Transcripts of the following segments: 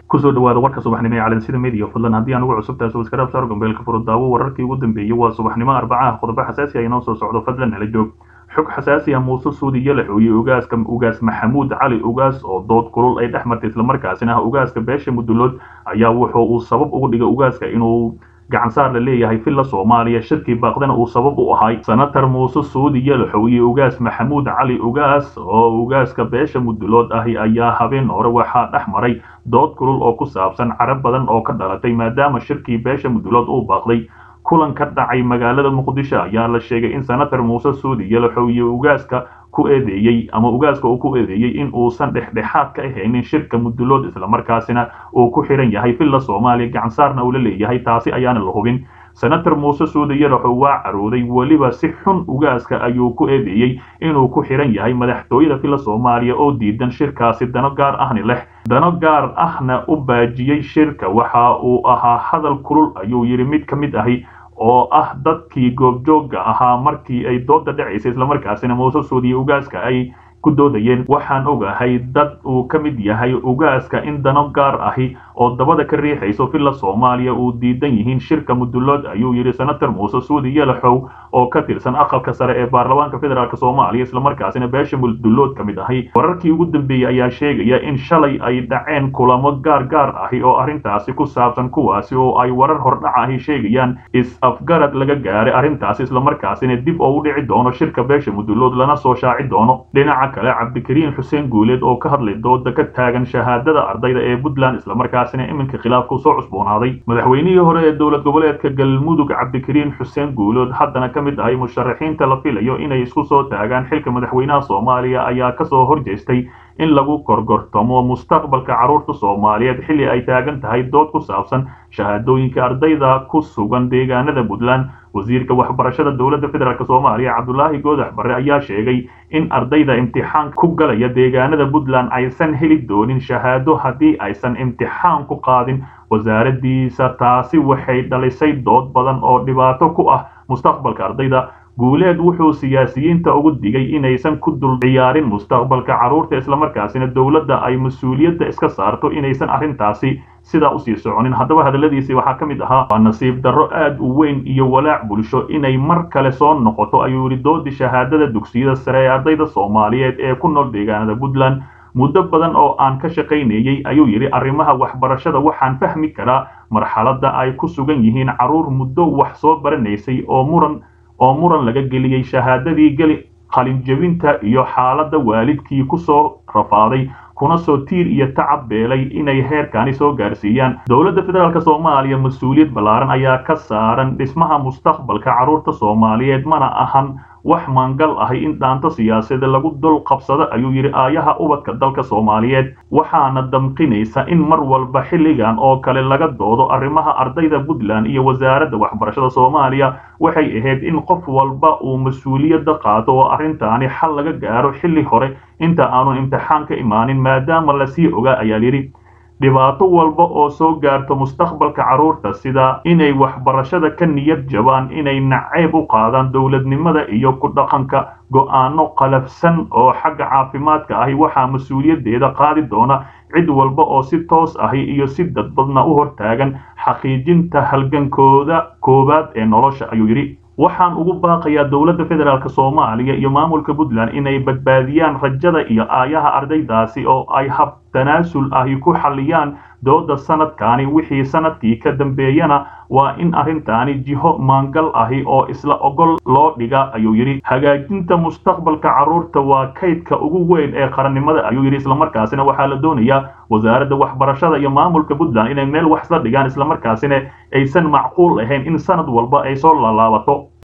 kusoo dhawaada warka subaxnimo ee calansida media fadlan haddii aan ugu cusubtahay subscribe saar gombeelka furo daawo wararkii ugu dambeeyey waa subaxnimo arbacaha qodobo xasaasi ah inoo soo socdo fadlan nala joog xog xasaasi ah muuse suudi iyo la xooyey ugaaska ugaas maxamuud cali ugaas oo dood kulul ay dhex martay islamarkaasina ah ugaaska beesha mudulood ayaa wuxuu uu sabab ugu dhigay ugaaska inuu gacansaar la leeyahay villa soomaaliya shirkii baaqdana uu sabab u ahay senator muuse suudi yalaxow iyo ugaas maxamuud cali ugaas oo ugaaska beesha mudulood ahi ayaa habeen hore waxaa dhex maray dood kulul oo ku saabsan carab badan oo ka dhalatay maadaama shirkii beesha mudulood uu baaqday kulan ka dhacay magaalada muqdisho ayaa la sheegay in senator muuse suudi yalaxow iyo ugaaska ku eedeeyey ama ugaaska uu ku eedeeyey in uusan dhexdhexaad ka ahaynin shirka mudulood islamarkaasina uu ku xiran yahay villa soomaaliya gacansaarna uu la leeyahay taasi ayaana la hubin senator muuse suudi yalaxow waa carooday weliba si xun ugaaska ayuu ku eedeeyey inuu ku xiran yahay madaxtooyada villa soomaaliya oo diidan shirkaasi dano gaar ahni leh dano gaar ahna u baajiyey shirka waxa uu ahaa hadal kulul ayuu yidhi mid ka mid ahi oo ah dadkii goobjoogga ahaa markii ay dooda dhacaysay islamarkaasina muuse suudiye ugaaska ay ku doodayeen waxaan ogahay dad uu ka mid yahay ugaaska in dano gaar ahi oo dabada ka riixayso villa soomaaliya uu diidan yihiin shirka mudulood ayuu yidhi senator muuse suudi yalaxow oo ka tirsan aqalka sare ee baarlamaanka federaalk soomaaliya islamarkaasina beesha mudulood ka mid ahi wararkii ugu dambeeyey ayaa sheegaya in shalay ay dhaceen kulamo gaar gaar ahi oo arrintaasi ku saabsan kuwaasi oo ay warar hordhac ahi sheegayaan is-afgarad laga gaaray arrintaasi islamarkaasina dib oo u dhici doono shirka beesha mudulood lana soo shaaci doono dhinaca kale cabdikariin xuseen guuleed oo ka hadlay dooda ka taagan shahaadada ardayda ee puntland islamarkaasina iminka khilaafku soo cusboonaaday madaxweynihii hore ee dowlad goboleedka galmudug cabdikariin xuseen guuleed haddana ka mid ahay musharaxiinta la filayo inay isku soo taagaan xilka madaxweynaha soomaaliya ayaa kasoo horjeestay in lagu korgortamo mustaqbalka carruurta soomaaliyeed xilli ay taagan tahay dood ku saabsan shahaadooyinka ardayda ku sugan deegaanada puntland wasiirka waxbarashada dowladda federaalk soomaaliya cabdulaahi goodax barre ayaa sheegay in ardayda imtixaan ku galaya deegaanada puntland aysan heli doonin shahaado haddii aysan imtixaan ku qaadin wasaaraddiisa taasi waxay dhalisay dood badan oo dhibaato ku ah mustaqbalka ardayda guuleed wuxuu siyaasiyiinta ugu digay inaysan ku dul ciyaarin mustaqbalka carruurta islamarkaasina dowladda ay mas-uuliyadda iska saarto inaysan arrintaasi sidaa usii soconin haddaba hadalladiisii waxaa ka mid ahaa waa nasiib darro aad u weyn iyo walaac bulsho inay mar kale soo noqoto ayuu yidhi doodii shahaadada dugsiyada sare ee ardayda soomaaliyeed ee ku nool deegaanada puntland muddo badan oo aan ka shaqaynayey ayuu yidhi arrimaha waxbarashada waxaan fahmi karaa marxaladda ay ku sugan yihiin carruur muddo wax soo baranaysay oo muran oo muran laga geliyey shahaadadii geli qalinjebinta iyo xaaladda waalidkii ku soo rafaaday kuna soo tiir iyo tacab beelay inay heerkaani soo gaarsiiyaan dowladda federaalk soomaaliya mas-uuliyad ballaaran ayaa ka saaran dhismaha mustaqbalka carruurta soomaaliyeed mana ahan wax maangal ahi in dhaanto siyaasadeed lagu dul qabsado ayuu yidhi aayaha ubadka dalka soomaaliyeed waxaana damqinaysa in mar walba xilligan oo kale laga doodo arrimaha ardayda puntland iyo wasaaradda waxbarashada soomaaliya waxay ahayd in qof walba uu mas-uuliyadda qaato oo arrintaani xal laga gaaro xilli hore inta aanu imtixaan ka imaanin maadaama lasii ogaa ayaa yidhi dhibaato walba oo soo gaarto mustaqbalka carruurta sida inay waxbarashada ka niyad jabaan inay nacayb u qaadaan dowladnimada iyo ku dhaqanka go'aano qalafsan oo xagga caafimaadka ahi waxaa mas-uuliyaddeeda qaadi doona cid walba oo si toos ahi iyo si dadbadna u hortaagan xaqiijinta halgankooda koowaad ee nolosha ayuu yidhi waxaan ugu baaqayaa dowladda federaalk soomaaliya iyo maamulka puntland inay badbaadiyaan rajada iyo aayaha ardaydaasi oo ay hab tanaasul ahi ku xalliyaan dooda sanadkaani wixii sanadkii ka dambeeyana waa in arrintaani jiho maangal ahi oo isla ogol loo dhiga ayuu yidhi hagaajinta mustaqbalka carruurta waa kaydka ugu weyn ee qarannimada ayuu yidhi islamarkaasina waxaa la doonayaa wasaaradda waxbarashada iyo maamulka puntland inay meel wax isla dhigaan islamarkaasina aysan macquul ahayn in sanad walba ay soo laalaabato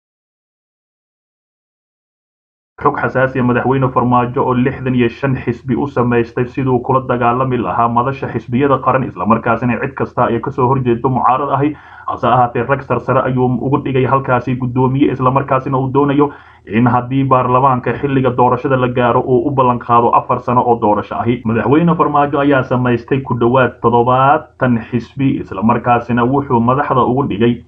xog xasaasiya madaxweyne farmaajo oo lixdan iyo shan xisbi u samaystay siduu kula dagaalami lahaa madasha xisbiyada qaran islamarkaasina cid kasta ay kasoo horjeedo mucaarad ahi hase ahaatee rag sarsare ayuu ugu dhigay halkaasi guddoomiye islamarkaasina uu doonayo in haddii baarlamaanka xilliga doorashada la gaaro uu u ballan qaado afar sano oo doorasho ahi madaxweyne farmaajo ayaa samaystay ku dhowaad toddobaatan xisbi islamarkaasina wuxuu madaxda ugu dhigay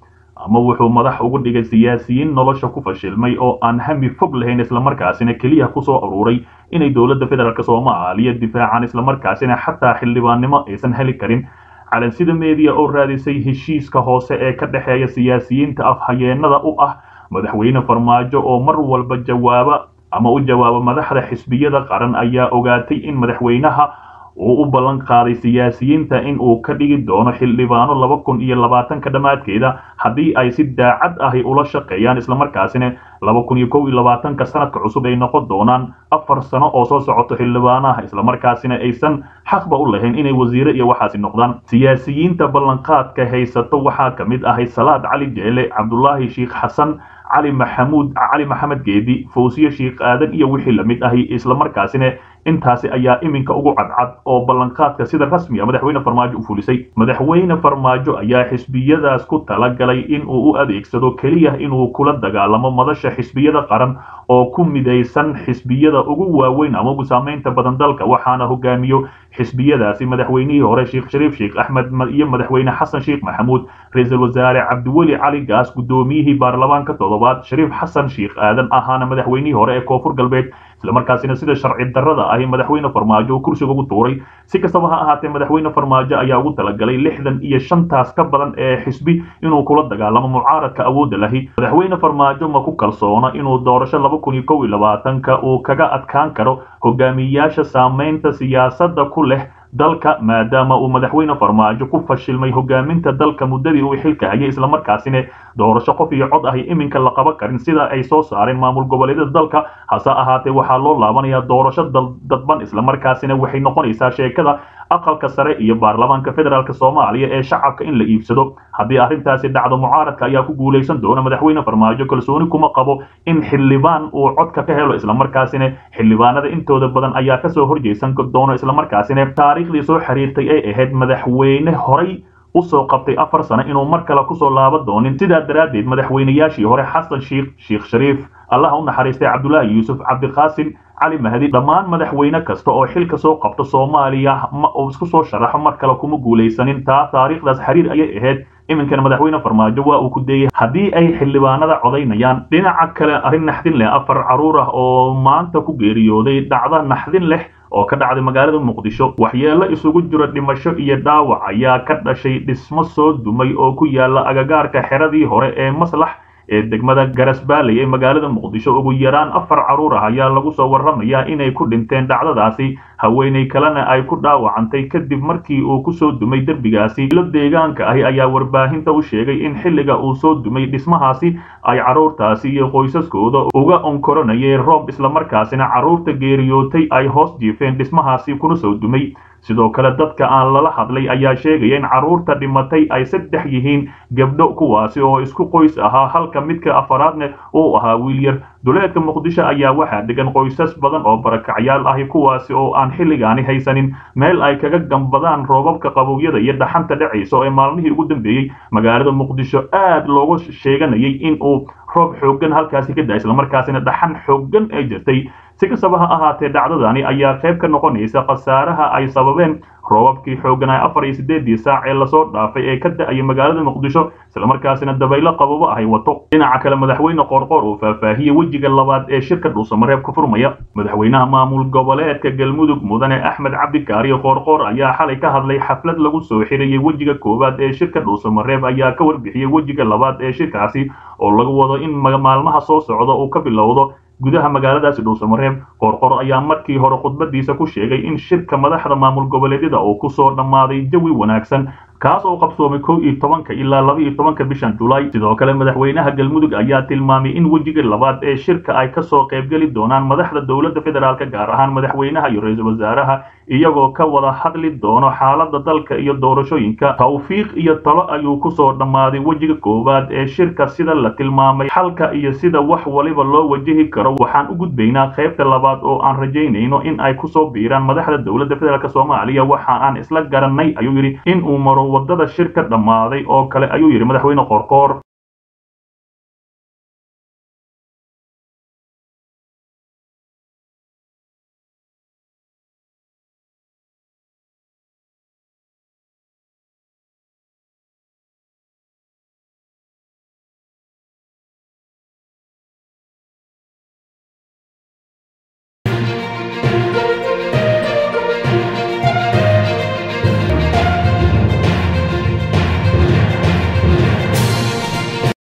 ama wuxuu madax ugu dhigay siyaasiyiin nolosha ku fashilmay oo aan hami fog lahayn islamarkaasina keliya kusoo aruuray inay dowladda federaalk soomaaliya difaacaan islamarkaasina xataa xildhibaannimo aysan heli karin calansida meediya oo raadisay heshiiska hoose ee ka dhexeeya siyaasiyiinta afhayeenada u ah madaxweyne farmaajo oo mar walba jawaaba ama u jawaaba madaxda xisbiyada qaran ayaa ogaatay in madaxweynaha uu u ballan qaaday siyaasiyiinta in uu ka dhigi doono xildhibaano laba kun iyo labaatanka dhammaadkeeda haddii ay si daacad ahi ula shaqeeyaan islamarkaasina laba kun iyo kow iyo labaatanka sanadka cusub ay noqon doonaan afar sano oo soo socoto xildhibaanaha islamarkaasina aysan xaqba u lahayn inay wasiire iyo waxaasi noqdaan siyaasiyiinta ballanqaadka haysato waxaa ka mid ahay salaad cali jeele cabdulaahi sheikh xasan cali maxamuud cali maxamed geedi fawsiye sheikh aadan iyo wixii lamid ahi islamarkaasina intaasi ayaa iminka ugu cadcad oo ballanqaadka sida rasmiga madaxweyne farmaajo u fulisay madaxweyne farmaajo ayaa xisbiyadaas ku talagalay in uu u adeegsado keliya inuu kula dagaalamo madasha xisbiyada qaran oo ku midaysan xisbiyada ugu waaweyn ama ugu saamaynta badan dalka waxaana hogaamiyo xisbiyadaasi madaxweynihii hore sheekh shariif sheekh axmed iyo madaxweyne xasan sheekh maxamuud ra-iisul wasaare cabdiweli cali gaas guddoomiyihii baarlamaanka toddobaad shariif xasan sheekh aadan ahaana madaxweynihii hore ee koonfur galbeed islamarkaasina sida sharci darrada ahi madaxweyne farmaajo uu kursiga ugu tuuray si kastaba ha ahaatee madaxweyne farmaajo ayaa ugu talagalay lixdan iyo shantaas ka badan ee xisbi inuu kula dagaalamo mucaaradka awoodda lahi madaxweyne farmaajo ma ku kalsoona inuu doorasho laba kun iyo kow iyo labaatanka uu kaga adkaan karo hogaamiyayaasha saamaynta siyaasadda ku leh dalka maadaama uu madaxweyne farmaajo ku fashilmay hogaaminta dalka muddadii uu xilka hayay islamarkaasina doorasho qof iyo cod ahi iminka la qaban karin sida ay soo saareen maamul goboleedyada dalka hase ahaatee waxaa loo laabanayaa doorasho dadban islamarkaasina waxay noqonaysaa sheekada aqalka sare iyo baarlamaanka federaalk soomaaliya ee shacabka in la iibsado haddii arrintaasi dhacdo mucaaradka ayaa ku guulaysan doona madaxweyne farmaajo kalsooni kuma qabo in xildhibaan uu codka ka helo islamarkaasina xildhibaanada intooda badan ayaa kasoo horjeysan doona islamarkaasina taariikhdii soo xiriirtay ay ahayd madaxweyne horay usoo qabtay afar sano inuu mar kale kusoo laaban doonin sidaa daraaddeed madaxweynayaashii hore xasan sheikh sheekh shariif allaha u naxariistay cabdulaahi yuusuf cabdiqaasim cali mahdi dhammaan madaxweyne kasta oo xilka soo qabto soomaaliya ma uu isku soo sharaxo mar kale kuma guulaysanin taa taariikhdaas xiriir ayay ahayd iminkana madaxweyne farmaajo waa uu ku deeyey haddii ay xildhibaanada codaynayaan dhinaca kale arrin naxdin leh afar caruur ah oo maanta ku geeriyooday dhacda naxdin leh oo ka dhacday magaalada muqdisho waxyeello isugu jiro dhimasho iyo dhaawac ayaa ka dhashay dhismo soo dumay oo ku yaala agagaarka xeradii hore ee maslax ee degmada garasbaaley ee magaalada muqdisho ugu yaraan afar caruur ah ayaa lagu soo warramayaa inay ku dhinteen dhacdadaasi haweenay kalena ay ku dhaawacantay kadib markii uu kusoo dumay derbigaasi ilo deegaanka ahi ayaa warbaahinta u sheegay in xilliga uu soo dumay dhismahaasi ay carruurtaasi iyo qoysaskooda uga onkoranayeen roob islamarkaasina carruurta geeriyootay ay hoos jiifeen dhismahaasi kuna soo dumay sidoo kale dadka aan lala hadlay ayaa sheegaya in carruurta dhimatay ay saddex yihiin gabdho kuwaasi oo isku qoys ahaa halka midka afaraadne uu ahaa wiil yar duleedka muqdisho ayaa waxaa degan qoysas badan oo barakacyaal ahi kuwaasi oo aan xilligaani haysanin meel ay kaga gambadaan roobabka qabowyada iyo dhaxanta dhacaysa ee maalmihii ugu dambeeyey magaalada muqdisho aad looga sheeganayay in uu roob xooggan halkaasi ka da islamarkaasina dhaxan xooggan ay jirtay si kastaba ha ahaatee dhacdadani ayaa qayb ka noqonaysa khasaaraha ay sababeen roobabkii xoogganaa afar iyo siddeedii saac ee lasoo dhaafay ee ka da-ayay magaalada muqdisho islamarkaasina dabaylo qababo ahay wato dhinaca kale madaxweyne qoorqoor uu faahfaahiyey wejiga labaad ee shirka dhuusamareeb ka furmaya madaxweynaha maamul goboleedka galmudug mudane axmed cabdikaariyo qoorqoor ayaa xalay ka hadlay xaflad lagu soo xirayay wejiga koowaad ee shirka dhuusamareeb ayaa ka warbixiyey wejiga labaad ee shirkaasi oo lagu wado in maalmaha soo socda uu ka bilowdo gudaha magaaladaasi dhuusamareeb qoorqor ayaa markii hore khudbadiisa ku sheegay in shirka madaxda maamul goboleedyada uu kusoo dhammaaday jawi wanaagsan kaas oo qabsoomay kow iyo tobanka ilaa laba iyo tobanka bishan julaay sidoo kale madaxweynaha galmudug ayaa tilmaamay in wejiga labaad ee shirka ay kasoo qaybgeli doonaan madaxda dowladda federaalk gaar ahaan madaxweynaha iyo ra-iisul wasaaraha iyagoo ka wada hadli doono xaalada dalka iyo doorashooyinka tawfiiq iyo talo ayuu kusoo dhammaaday wejiga koowaad ee shirka sida la tilmaamay xalka iyo sida wax waliba loo wajihi karo waxaan u gudbaynaa qaybta labaad oo aan rajaynayno in ay kusoo biiraan madaxda dowladda federaalk soomaaliya waxa aan isla garanay ayuu yidhi in uu maro wadada shirka dhammaaday oo kale ayuu yidhi madaxweyne qoorqoor